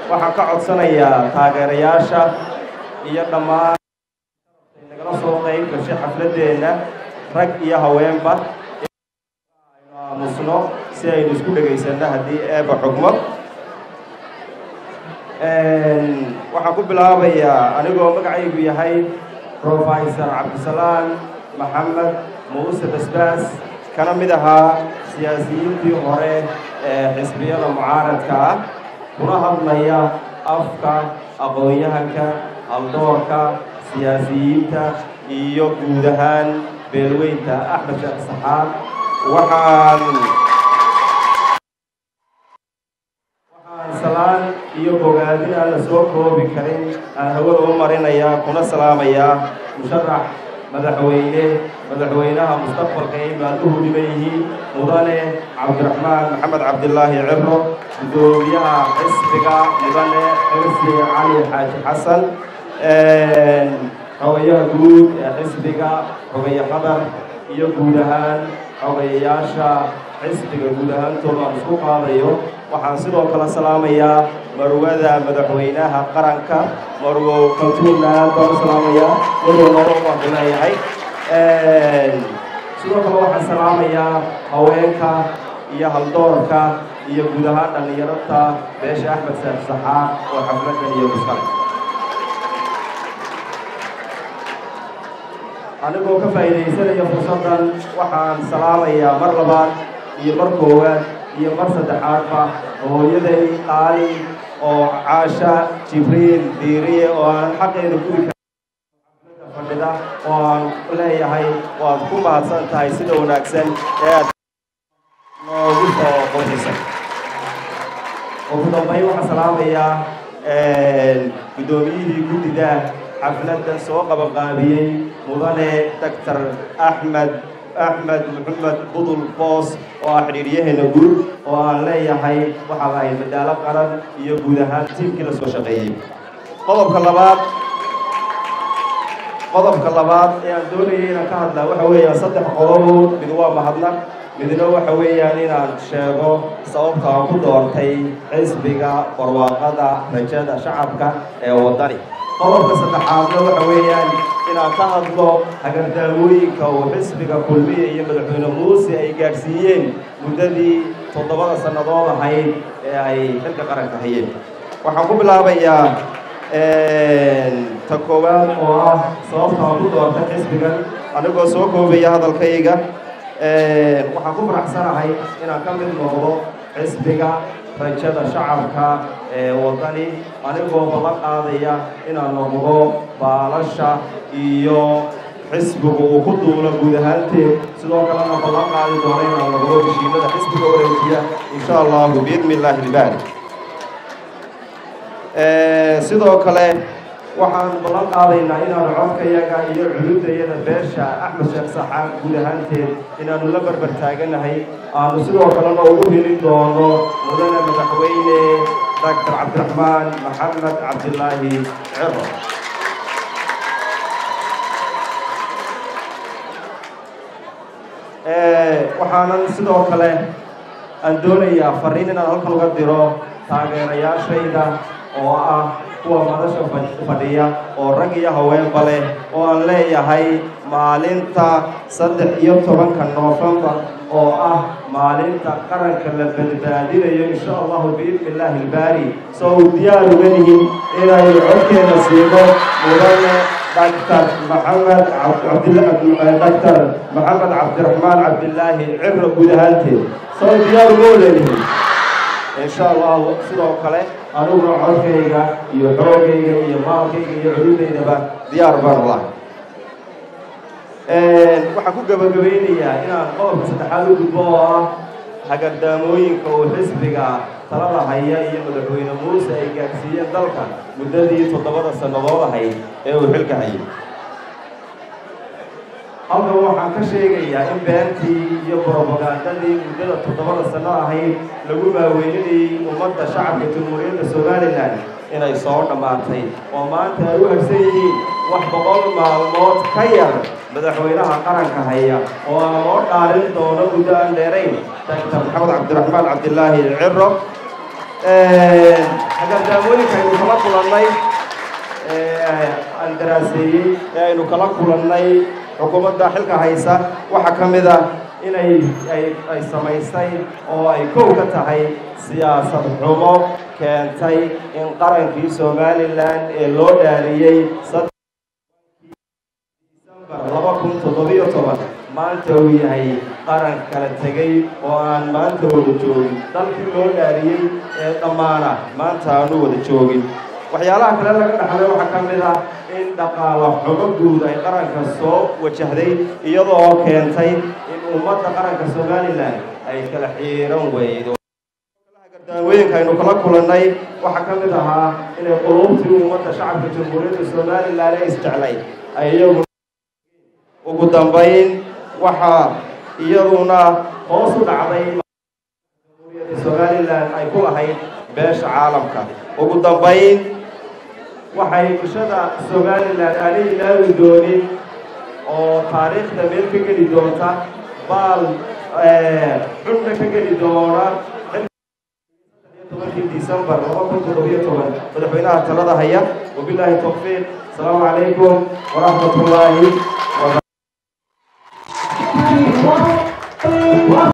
waxaan ka codsanayaa taageerayaasha iyo dhammaan nagala soo qayb gashay xafladeenna rag iyo haweenba aynu aamusno si aynu isku dhegaysanno haddii eeba xugmo waxaan ku bilaabayaa anigoo magacaygu yahay profesor cabdisalaan maxamed muuse basbaas kana mid ahaa siyaasiyiintii hore ee xisbiyada mucaaradka ah kuna hadlaya afka aqoon-yahanka haldoorka siyaasiyiinta iyo guud ahaan beelweynta axmed sheekh saxaad waxaan waxaan salaan iyo bogaadin aan la soo koobi karin aan hawada u marinayaa kuna salaamayaa musharax madaxweyne madaxweynaha mustaqbalka ay maalmuhu dhiban yihiin mudane cabdiraxmaan maxamed cabdilaahi cibro guddoomiyaha xisbiga mudane xirsi cali xaaji xasan xogayaha guud ee xisbiga xogaya qadar iyo guud ahaan xogayayaasha xisbiga guud ahaantooda aan isku qaadayo waxaan sidoo kale salaamayaa marwada madaxweynaha qaranka marwo kaltuunna aad baan u salaamayaa marwo nolol baan ku leeyahay sidoo kale waxaan salaamayaa haweenka iyo haldoorka iyo guud ahaan dhallinyarada beesha axmed seef saxaaq oo xafladan iyo muskale anigoo ka faa'iidaysanaya fursaddan waxaan salaamayaa mar labaad iyo mar koowaad iyo mar saddexaadba hooyaday qaali oo caasha jibriil diiriye oo aan xaqeeda guri ka fadhida oo aan leeyahay waad ku mahadsan tahay sida wanaagsan ee aad noogu soo qosisay ugu dambayn waxaan salaamayaa guddoomiyihii guddida xafladda soo qabanqaabiyey mudane doctor axmed axmed maxamed budul boos oo ah xidhiiryaheena guud oo aan leeyahay waxaa lahay madaalo qaran iyo guud ahaan tiimkii la soo shaqeeyey qodobka labaad qodobka labaad ee aan doonayay inaan ka hadlaa waxa weeyaan saddex qodobood mid waa mahadnaq midna waxa weeyaan inaan sheego sababta aan ku doortay xisbiga barwaaqada rajada shacabka ee waddani qodobka saddexaadna waxa weeyaan inaan ka hadlo hagardaamooyinka uu xisbiga kulmiya iyo madaxweyne muuse ay gaadhsiiyeen muddadii toddobada sannadood ahayd ee ay xilka qaranka hayeen waxaan ku bilaabayaa ta koowaad oo ah sababta aan ku doortay xisbigan anigoo soo koobaya hadalkayga waxaan ku faraxsanahay inaan ka mid noqdo xisbiga rajada shacabka ee waddani anigoo ballan qaadaya inaan noqdo baalasha iyo xisbigu uu ku duulo guud ahaanteed sidoo kalena ballan qaadi doono inaan noqdo heshiimada xisbiga wareejiya insha allahu biidni illaahi ilbaari sidoo kale waxaan ballan qaadaynaa inaanu codkayaga iyo culudayada beesha axmed sheekh saxaaq guud ahaanteed inaanu la barbar taaganahay aanu sidoo kalena ugu helin doono mudane madaxweyne doctor cabdiraxmaan maxamed cabdilaahi ciro waxaanan sidoo kale aan doonayaa fariin inaan halkan uga diro taageerayaashayda oo ah kuwa madasha fadhiya oo rag iyo haweenba leh oo aan leeyahay maalinta saddex iyo tobanka noofembar oo ah maalinta qaranka la badbaadinayo insha allahu biidni illaahi ilbaari soo uu diyaar uga yihin inaynu codkeena siino mudane doctor maxamed doctor maxamed cabdiraxmaan cabdilaahi cibro guud ahaanteed soo diyaar uga waleelihin insha allahu sidoo kale aniguna codkayga iyo xoogayga iyo maalkayga iyo culidaydaba diyaar baan lahay waxaan ku gabagabaynayaa inaan qodobka saddexaad u gudbo oo ah hagardaamooyinka uu xisbiga talada haya iyo madaxweyne muuse ay gaadhsiiyeen dalka muddadii toddobada sannadood ahayd ee uu xilka hayay halkan waxaan ka sheegayaa in beentii iyo brobagandadii muddada toddobada sanno ahayd lagu maaweyninayay ummadda shacabka jamhuuriyadda somalilan inay soo dhammaatay oo maanta ay u harsan yihiin wax boqol maalmood ka yar madaxweynaha qaranka haya oo aan loo dhaalin doono muddo aan dheerayn doctor maxamed cabdiraxmaan cabdilaahi ciro hagardaamooyinka aynu kala kulannay aan daraaseeyey ee aynu kala kulannay xukuumadda xilka haysa waxaa ka mid a inay ay samaysay oo ay kow ka tahay siyaasad xumo keentay in qarankii somalilan ee loo dhaariyey disembar laba kun toddobiyo toban maanta uu yahay qaran kala tegay oo aan maanta wada joogin dalkii loo dhaariyey ee dhammaana maanta aanu wada joogin waxyaalaha kale laga dhaxlay waxaa ka mid ah in dhaqaala xumo guud ay qaranka soo wajahday iyadoo keentay in ummadda qaranka somalilan ay kala xiiran weydo gardaamooyinka aynu kala kulannay waxaa ka mid ahaa inay quluubtii ummadda shacabka jamhuuriyadda somalilan ee isjeclay ay iyagu ugu dambayn waxaa iyaduna hoos u dhacday jamhuuriyadda somalilan ay ku lahayd beesha caalamka ugu dambayn waxay bulshada somalilan aanay ilaawi doonin oo taariikhda meel ka geli doonta baal xunna ka geli doona tobankii disembar laba kun toddobiyo toban madaxweynaha talada haya wabilaahi tawfiiq asalaamu calaykum waraxmat ullaahi